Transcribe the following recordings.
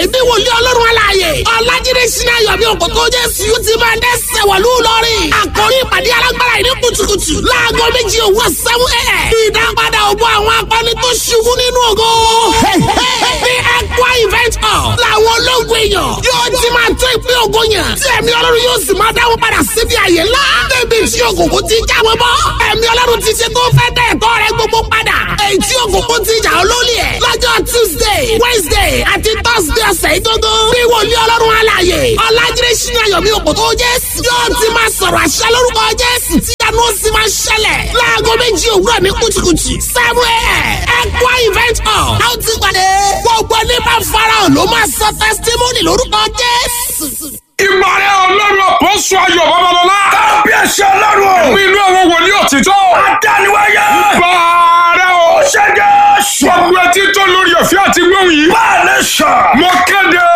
ìdí wòlíì ọlọ́run aláàyè ọ̀làjídé sinna yọ̀bí òkòtò jésù yóò ti máa dẹ́sẹ̀ wọ̀lú lọ́rìn àkórí ìpàdé alágbára ìní kùtùkùtù láago méjì òwúrọ̀ sẹ́wọ́n ẹ̀ ìdápadà ògbó àwọn akọni tó ṣubú nínú ògo ní ẹ̀kọ́ event hall làwọn ológun èèyàn yóò ti máa tó ìpín ògo yàn tí ẹ̀mí ọlọ́run yóò sì máa dáwọ́ padà síbi àyè ńlá débi tí òkùnkùn ti já wọn bọ́ ẹ̀mí ọlọ́run ti ṣe tó fẹ́ dẹ̀ ẹ̀tọ́ rẹ gbogbo padà èyí tí òkùnkùn ti jà olólì ẹ̀ lọ́jọ́ tuesday wednesday àti thursday ọ̀sẹ̀ ìgbógó bí wòlíì ọlọ́run alààyè ọ̀làjídé sínú ayọ̀mí òkòtò jésù yóò ti máa sọ̀rọ̀ àṣẹ lórúkọ jésù tí ìyanu ó sì máa ṣẹlẹ̀ láago méjì òwúrọ̀ ní kùtùkùtù seven a.m. ẹ̀kọ́ event hall a ó ti pàdé gbogbo ní bá farahàn ló máa sọ testimony lórúkọ jésù. ìmọ̀ràn ọlọ́run àpọ́sù ayọ̀ babalọ́lá. kábíyèsí ọlọ́run o. mi inú àwọn wòlíì òtítọ́. adániwáyé. bàárẹ̀ o. ṣé jésù. gbogbo etí tó lórí ọ̀fẹ́ àti gbóhùn yìí. báàlẹ̀ sọ. mo kéde.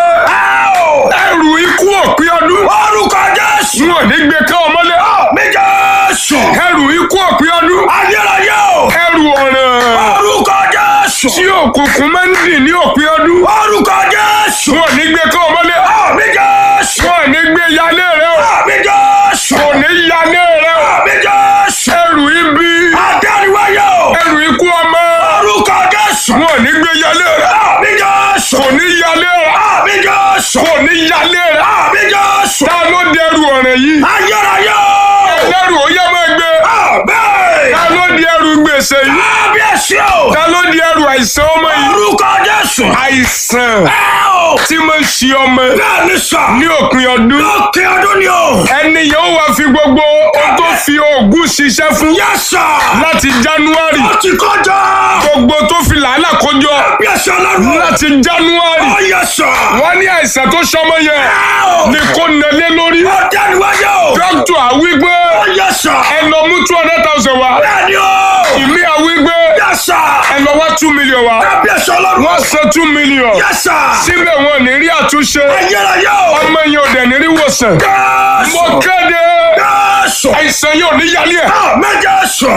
ẹrù ikú òpin ọdún. orúkọ jésù. n ò ní gbé ká ọmọlé. mi jésù. ẹrù ikú òpin ọdún. ayérayé o. ẹrù ọ̀ràn. orúkọ jésù. tí òkùnkùn máa ń dì ní òpin ọdún. orúkọ jésù. n ò ní gbé ká ọmọlé. mi jésù. n ò ní gbé yálé rẹ o. mi jésù. kò ní yálé rẹ o. mi jésù. ẹrù ibi. adániwáyé o. ẹrù ikú ọmọ. orúkọ jésù. n ò ní gbé yálé rẹ. mi jésù. kò ní yálé rẹ. mi jésù. kò ní yálé rẹ. mi jésù. ta ló dẹrù ọ̀ràn yìí. ayérayé o. ẹlẹ́rù ó yá máa gbé. bẹ́ẹ̀. ta ló di ẹrù gbèsè yìí. kábíyèsí o. ta ló di ẹrù àìsàn ọmọ yìí. orúkọ jésù. àìsàn ẹ o. tí mo ń ṣe ọmọ bẹ́ẹ̀ ni sọ. ní òpin ọdún. lókè ọdún ni o. ẹni yóò wá fi gbogbo ohun tó fi oògùn ṣiṣẹ́ fún yẹ́sà. láti january ó ti kọjá. gbogbo tó fi làálà kọjọ kábíyèsí ọlọ́run. láti january ó yẹ́sà. wọ́n ní àìsàn tó ṣọmọ yẹn ẹ o. ni kò nẹlé lórí. ó dániwáyé o. dókítà àwígbé ó yẹ́sà. ẹ lọ mú two hundred thousand wá bẹ́ẹ̀ ni o. ìmí àwígbé yẹ́sà. ẹ lọ wá two million wá kábíyèsí ọlọ́run. wọ́n san two million yẹ́sà. síbẹ̀ wọn ò ní rí àtúnṣe ayérayé o. ọmọ yẹn ò dẹ̀ ní rí wòsàn. mo jésù. kéde jésù. àìsàn yóò ní yálé ẹ̀. méje sọ.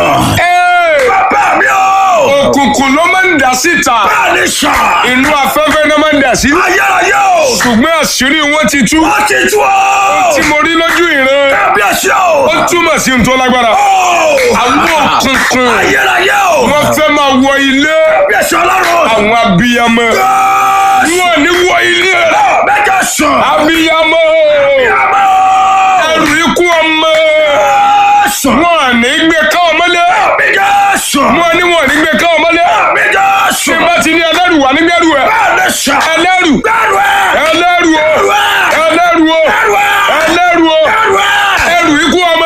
Ẹ́, bàbá mi o. òkùnkùn ló máa ń dà síta bẹ́ẹ̀ ni sọ. inú afẹ́fẹ́ náà máa ń dà sí. ayérayé o. ṣùgbọ́n àṣírí wọn ti tú ó ti tú o. tí mo rí lójú ìran kábíyèsí o. ó túmọ̀ sí ohun tó lágbára. o. àwọn òkùnkùn ayérayé o. wọ́n fẹ́ máa wọ ilé kábíyèsí ọlọ́run. àwọn abiyamọ jésù. wọn ò ní wọ ilé rẹ méje sọ. abiyamọ àmọ́. ẹrù ikú ọmọ jésù. wọn ò ní gbé ká ọmọlé méje sọ. wọn ní wọn ò ní gbé ká ọmọlé méje sọ. tí bá ti ní ẹlẹ́rù wà nígbẹ́rù ẹ̀ bẹ́ẹ̀ ni sọ. ẹlẹ́rù bẹ́ẹ̀rù ẹ̀. ẹlẹ́rù o bẹ́ẹ̀rù ẹ̀. ẹlẹ́rù o bẹ́ẹ̀rù ẹ̀. ẹlẹ́rù o bẹ́ẹ̀rù ẹ̀. ẹrù ikú ọmọ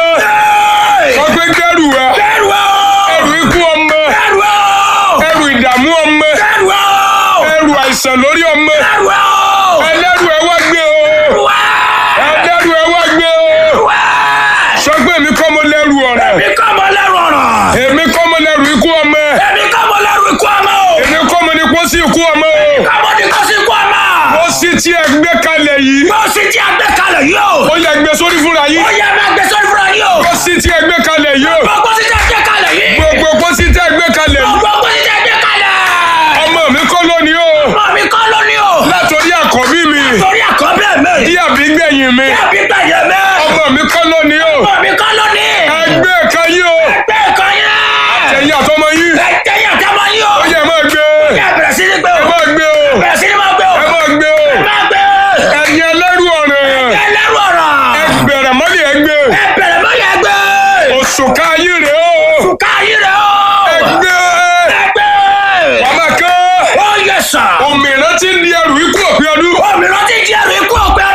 Hey! ọgbẹ́ gbẹ́rù ẹ̀ bẹ́ẹ̀rù ẹ̀. ẹrù ikú ọmọ bẹ́ẹ̀rù ẹ̀. ẹrù ìdààmú ọmọ bẹ́ẹ̀rù ẹ̀. ẹrù àìsàn lórí ọmọ bẹ́ẹ̀rù ẹ̀. ẹlẹ́rù ẹ wá gbé o bẹ́ẹ̀rù ẹ̀. ẹlẹ́rù ẹ wá gbé o bẹ́ẹ̀rù ẹ̀. sọ pé èmi kọ́ mo lẹ́rù ọ̀rẹ́ èmi kọ́ mọ lẹ́rù ọ̀rọ̀. èmi kọ́ mo lẹ́rù ikú ọmọ èmi kọ́ mọ lẹ́rù ikú ọmọ o. èmi kọ́ mo ní pósí ikú ọmọ o kọ́mọ ní kó sí ikú ọmọ. pósí tí ẹ gbé kalẹ̀ yìí bó sì ti àgbẹ̀ kalẹ̀ yìí o. ó yẹ gbé sórí fúnra yìí ó yẹ máa gbé sórí fúnra yìí o. pósí tí ẹ gbé kalẹ̀ yìí o gbogbo sì ti àgbẹ̀ kalẹ̀ yìí. gbogbo pósí tí ẹ gbé kalẹ̀ yìí gbogbo sì ti àgbẹ̀ kalẹ̀. ọmọ mi kọ́ lónìí o ọmọ mi kọ́ lónìí o. látòrí àkọ́bí mi torí àkọ́bẹ̀ mi. tí àbí gbẹ̀yìn mi àbí gbẹ̀yẹ̀ mi. ọmọ mi kọ́ lónìí o ọmọ mi kọ́ lónìí. ẹgbẹ́ kan yìí o ẹgbẹ́ kan yẹn. ẹ̀yìn àtọmọ yìí ẹ̀jẹ̀ yẹn tẹ́ mọ yín o. ó yẹ máa gbé ẹ bẹ̀rẹ̀ sí ní gbé ẹ o. máa gbé o bẹ̀rẹ̀ sí ní máa gbé o. ẹ máa gbé o ẹ máa gbé. ẹ̀yin ẹlẹ́rù ọ̀ràn ẹ lẹ́rù ọ̀rọ̀. ẹ bẹ̀rẹ̀ mọ́lẹ̀ ẹ gbé ẹ bẹ̀rẹ̀ mọ́ yẹn gbé. òṣùká yìí rè o káyé rẹ o. ẹ gbé ẹgbẹ́. ọmọ kan ó yẹ sà. òmìnira ti ń di ẹrù ikú òpin ọdún òmìnira ti di ẹrù ikú ọ̀pẹ